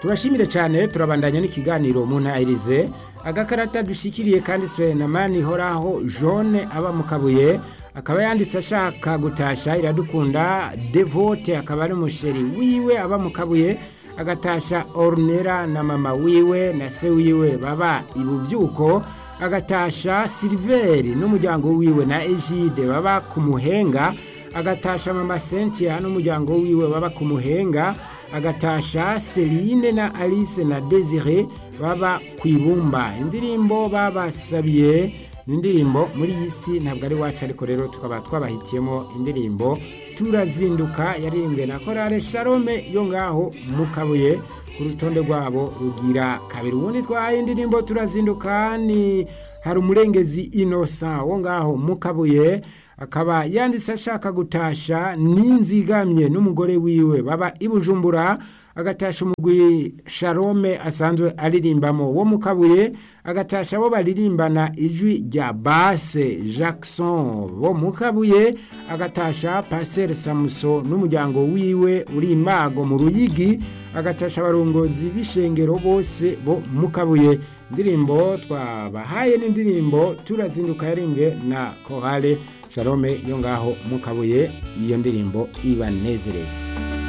tubashimire cyane turabandanya n'ikiganiro mu ntayirize agakarata dushikiriye kanditswe na mani horaho jone aba mu kabuye akaba yanditse ashaka gutasha iradukunda devote akaba ari umusheri wiwe aba mu kabuye agatasha orunera na mama wiwe na se wiwe baba ibubyuko agatasha siliveri n'umuryango wiwe na ejide baba ku muhenga agatasha mama Cynthia n'umuryango wiwe baba ku muhenga agatasha Celine na Alice na Desire baba ku ibumba indirimbo babasabiye ni indirimbo muri iyi si ntabwo ari wacu ariko rero tukaba twabahitiyemo indirimbo turazinduka yaririmbwe na korale sharome yo ngaho mu kabuye ku rutonde rwabo rugira kabiri ubundi twahaye indirimbo turazinduka ni hari umurengezi inosa wo ngaho mu kabuye akaba yanditse ashaka gutasha n'inzigamye n'umugore wiwe baba i bujumbura agatasha umugwi sharome asanzwe aririmbamo wo mu kabuye agatasha abo baririmbana ijwi rya base jackson bo mu kabuye agatasha paseri samuso n'umuryango wiwe uri imago mu ruyigi agatasha abarongozi b'ishengero bose bo mu kabuye indirimbo twabahaye n'indirimbo turazinduka yarimbwe na korale sharome yo ngaho mu kabuye iyo ndirimbo ibanezereza